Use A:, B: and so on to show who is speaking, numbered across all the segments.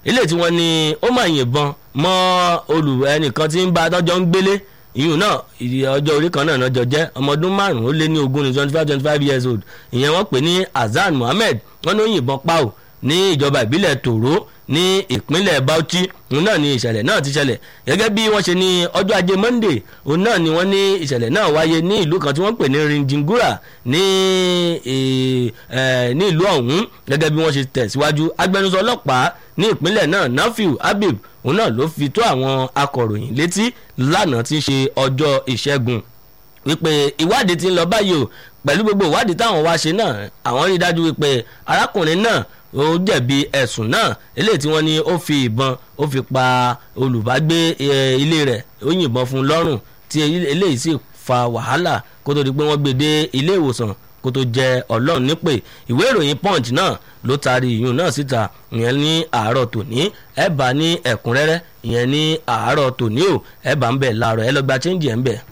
A: ilé tí wọ́n ní ó máa yìnbọn mọ́ olù ẹnìkan tí ń bá tọ́jọ́ ń gbélé ìyún náà ọjọ́ orí kan náà lọ́jọ́ jẹ́ ọmọ ọdún márùn-ún ó lé ní ogún ní twenty five twenty five years old ìyẹn wọ́n pè ní Hasan Mohammed wọ́n ní ó yìnbọn pa ò ní ìjọba ìbílẹ̀ Tòró ní ìpínlẹ̀ Bauchi òun náà ni ìṣẹ̀lẹ̀ náà ti ṣẹlẹ̀ gẹ́gẹ́ bí wọ́n ṣe ní ọjọ́ ajé Monday òun náà ni wọ́n ní ìṣẹ̀lẹ̀ náà wáyé ní ìlú kan tí wọ́n pè ní Rinjingura ní ní ìlú ọ̀hún gẹ́gẹ́ bí wọ́n ṣe tẹ̀síwájú agbẹnusọ ọlọ́pàá ní ìpínlẹ̀ náà Nafiu Habib òun náà ló fi tó àwọn akọ̀ròyìn létí lánàá tí ń ṣe ọjọ́ ìṣẹ́gun wípé ìwádìí ti ń lọ báyìí o pẹ̀lú gbogbo ìwádìí táwọn wá ṣe náà àwọn rí dájú wípé arákùnrin náà ó jẹ̀bi ẹ̀sùn náà eléyìí tí wọ́n ní ó fi ìbọn ó fi pa olùbágbé ilé rẹ̀ ó yìnbọn fún un lọ́rùn tí eléyìí sì fa wàhálà kó tó di pé wọ́n gbé dé ilé ìwòsàn kó tó jẹ ọlọ́run nípè ìwé ìròyìn punch náà ló taari ìyún náà síta ìyẹn ní àárọ̀ tòní ẹ bá ní ẹ̀kúnrẹ́rẹ́ ìyẹn ní àárọ̀ tòní o ẹ bá ń bẹ̀ láàárọ̀ ẹ lọ gba chẹ́ńjì ẹ̀ ń bẹ̀.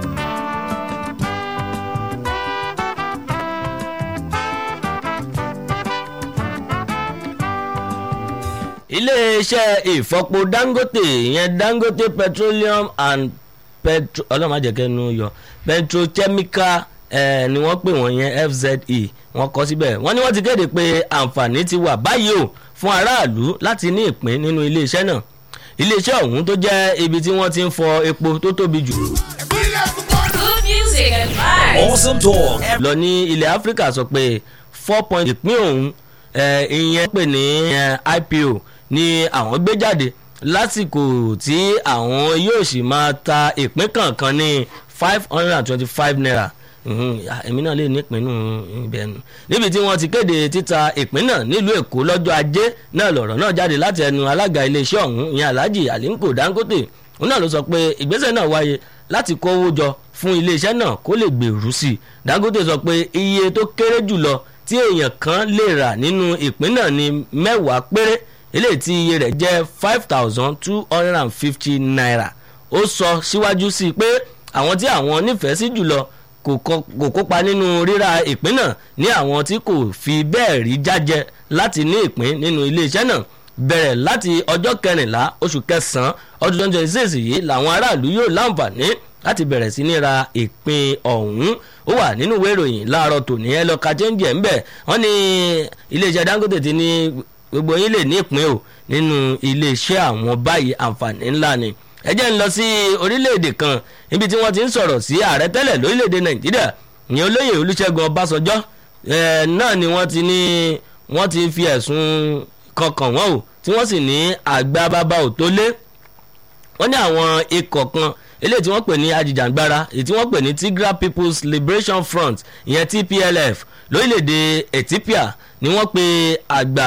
A: iléeṣẹ́ ìfọpo dangote ìyẹn dangote petroleum and petro ọlọ́run àjẹkẹ́nu yọ petrochemical eh, ni wọ́n pè wọ́n yẹn fze wọ́n kọ́ síbẹ̀ wọ́n ní wọ́n ti kéde pé àǹfààní ti wà báyìí o fún aráàlú láti ní ìpín nínú iléeṣẹ́ náà iléeṣẹ́ ọ̀hún tó jẹ́ ibi tí wọ́n ti ń fọ epo tó tóbi jù.
B: Good music and vibes.
C: Awesome talk.
A: lọ ní ilẹ̀ áfíríkà sọ pé four point ìpín òun ìyẹn pè ní ipo ni àwọn gbé jáde lásìkò tí àwọn yóò sì máa ta ìpín kọ̀ọ̀kan ní five hundred and twenty-five naira èmi náà lè nípinnu ibẹ̀ nù níbi tí wọ́n ti kéde títa ìpín náà nílùú èkó lọ́jọ́ ajé náà lọ̀rọ̀ náà jáde láti ẹnu alága iléeṣẹ́ ọ̀hún ìyẹn alhaji aliko dangote òun náà ló sọ pé ìgbésẹ̀ náà wáyé láti kó owó jọ fún iléeṣẹ́ náà kó lè gbèrú sí i dangote sọ pé iye tó kéré jùlọ tí èèyàn kan lè rà nínú ìpín náà ní mẹ́wàá péré eléyìí tí iye rẹ̀ jẹ́ five thousand two hundred and fifty naira ó sọ síwájú sí i pé àwọn tí àwọn nífẹ̀ẹ́ sí jùlọ kò kópa nínú ríra ìpín náà ní àwọn tí kò fi bẹ́ẹ̀ rí jájẹ láti ní ìpín nínú iléeṣẹ́ náà bẹ̀rẹ̀ láti ọjọ́ kẹrìnlá oṣù kẹsàn-án ọdún twenty twenty six yìí làwọn aráàlú yóò láǹfààní láti bẹ̀rẹ̀ sí ní ra ìpín ọ̀hún ó wà nínú ìwé ìròyìn láàárọ̀ tòní ẹ lọ ka chẹ́ńjì ẹ̀ ń bẹ̀ wọ́n ní iléeṣẹ́ dangote ti ní gbogbo yín lè ní ìpín o nínú iléeṣẹ́ àwọn báyìí àǹfààní ńlá ni ẹ jẹ́ ń lọ sí orílẹ̀-èdè kan níbi tí wọ́n ti ń sọ̀rọ̀ sí ààrẹ tẹ́lẹ̀ lórílẹ̀-èdè nàìjíríà ìyẹn olóyè olúṣẹ́gun ọbásanjọ́ náà ni wọ́n ti ní wọ́n ti fi ẹ̀sùn kankan wọ́n o tí wọ́n sì ní àgbà bàbá ò tó lé wọ́n ní àwọn ikọ̀ kan eléyìí tí wọ́n pè ní ajìjàngbara èyí tí wọ́n pè ní tigray people's liberation front ìyẹn tplf lórílẹ̀‐èdè ethiopia ni wọ́n pe àgbà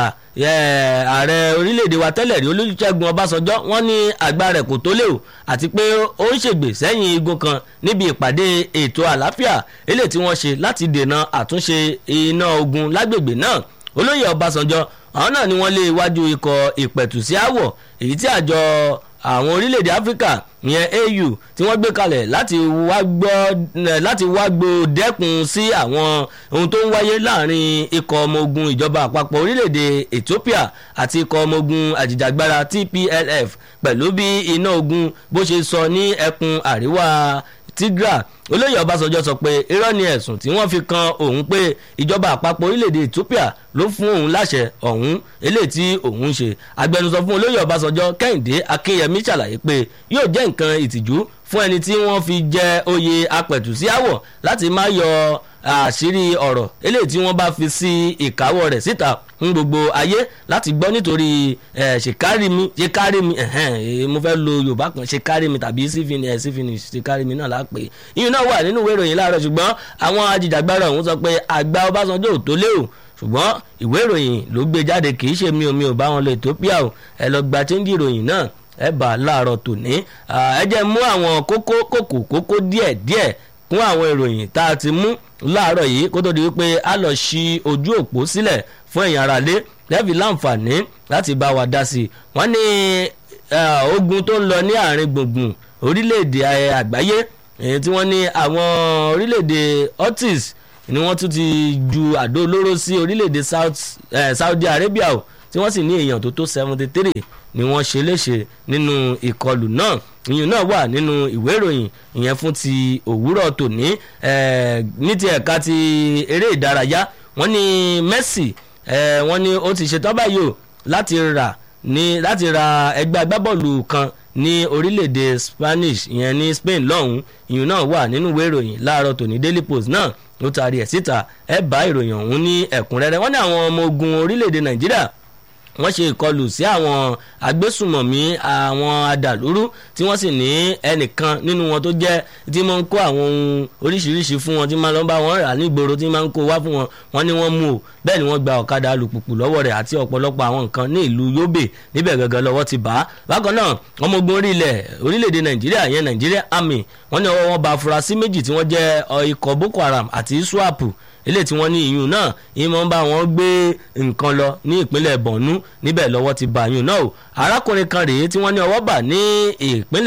A: ààrẹ orílẹ̀‐èdè wa tẹ́lẹ̀ rí olùṣègùn ọbásanjọ́ wọ́n ní àgbà rẹ̀ kò tó lé o àti pé ó ń ṣègbè sẹ́yìn igun kan níbi ìpàdé ètò àlàáfíà eléyìí tí wọ́n ṣe láti dènà àtúnṣe iná ogun lágbègbè náà olóyè ọbásanjọ́ àwọn náà ni wọ́n lé iwájú ikọ̀ ìpẹ̀tùsí àwọ̀ èyí tí àjọ àwọn orílẹ̀-èdè áfíríkà ìyẹn au tí wọ́n gbé kalẹ̀ láti wá gbọ́ láti wá gbọ́ dẹ́kun sí àwọn ohun tó ń wáyé láàrin ikọ̀ ọmọ ogun ìjọba àpapọ̀ orílẹ̀-èdè ethiopia àti ikọ̀ ọmọ ogun àjìjàgbara tplf pẹ̀lú bí iná ogun bó ṣe sọ ní ẹkùn àríwá tigra olóyè ọbásanjọ́ sọ pé irọ́ ni ẹ̀sùn tí wọ́n fi kan òun pé ìjọba àpapọ̀ orílẹ̀-èdè ethiopia ló fún òun láṣẹ ọ̀hún eléyìí tí òun ṣe agbẹnusọ fún olóyè ọbásanjọ́ kẹ́hìndé akínyẹmí ṣàlàyé pé yóò jẹ́ nǹkan ìtìjú fún ẹni tí wọ́n fi jẹ oyè apẹ̀tùsíáwọ̀ láti má yọ àṣírí ọ̀rọ̀ eléyìí tí wọ́n bá fi sí ìkáwọ́ rẹ̀ síta ń gbogbo ayé láti gbọ́ nítorí ṣèkárìmí ṣèkárìmí mo fẹ́ lo yorùbá kan ṣèkárìmí tàbí sífìnì sífìnì ṣèkárìmí náà lápè ìyẹn náà wà nínú ìwé ìròyìn láàárọ̀ ṣùgbọ́n àwọn ajìjàgbara ọ̀hún sọ pé àgbà ọbásanjọ́ ò tó lé o ṣùgbọ́n ìwé ìròyìn ló gbé jáde kì í ṣe mi ò mi ò bá wọn lọ ethiopia o ẹ lọ gba chẹ́ńjì ìròyìn náà ẹ bá a láàárọ̀ tòní ẹ jẹ́ mú àwọn kókó kòkó kókó díẹ̀ díẹ̀ kún àwọn ìròyìn tá a ti mú láàárọ̀ yìí kó tó di wípé a lọ ṣí ojú òpó sílẹ̀ fún ẹ̀yin aráalé lẹ́ẹ̀fì láǹfààní láti bá wa dá sí i wọ́n ní ogun tó ń lọ ní àárín gbùngbùn orílẹ̀-èdè àgbáyé èyí tí wọ́n ní àwọn orílẹ̀-èdè Ortiz ni wọ́n tún ti ju àdó olóró sí orílẹ̀-èdè Saudi Arabia o tí wọ́n sì ní èèyàn tó tó seventy three ni wọ́n ṣe léṣe nínú ìkọlù náà ìyún náà wà nínú ìwé ìròyìn ìyẹn fún ti òwúrọ̀ tòní ní ti ẹ̀ka ti eré ìdárayá wọ́n ní Messi wọ́n ní ó ti ṣetán báyìí o láti rà ní láti ra ẹgbẹ́ agbábọ́ọ̀lù kan ní orílẹ̀-èdè Spanish ìyẹn ní Spain lọ́hùn ìyún náà wà nínú ìwé ìròyìn láàárọ̀ tòní Daily Post náà ló taari ẹ̀ síta ẹ bá ìròyìn ọ̀hún ní ẹ̀kúnrẹ́rẹ́ wọ́n ní àwọn ọmọ ogun orílẹ̀-èdè Nàìjíríà wọ́n ṣe ìkọlù sí àwọn agbésùmọ̀mí àwọn adàlúrú tí wọ́n sì ní ẹnìkan nínú wọn tó jẹ́ tí wọ́n ń kó àwọn ohun oríṣiríṣi fún wọn tí máa ń lọ bá wọn rà nígboro tí máa ń kó wá fún wọn wọ́n ní wọ́n mú o bẹ́ẹ̀ ni wọ́n gba ọ̀kadà alùpùpù lọ́wọ́ rẹ̀ àti ọ̀pọ̀lọpọ̀ àwọn nǹkan ní ìlú Yobe níbẹ̀ gẹ́gẹ́ lọ́wọ́ ti bá a bákan náà ọmọ ogun orílẹ̀ orílẹ̀-èdè Nàìjíríà yẹn Nàìjíríà Army wọ́n ní ọwọ́ wọn bá afurasí méjì tí wọ́n jẹ́ ikọ̀ Boko Haram àti ISWAP ilé tí wọ́n ní ìyún náà ìmọ̀ ń bá wọn gbé nǹkan lọ ní ìpínlẹ̀ Borno níbẹ̀ lọ́wọ́ ti bá ìyún náà o arákùnrin kan rèé tí wọ́n ní ọwọ́ bà ní ìpínlẹ̀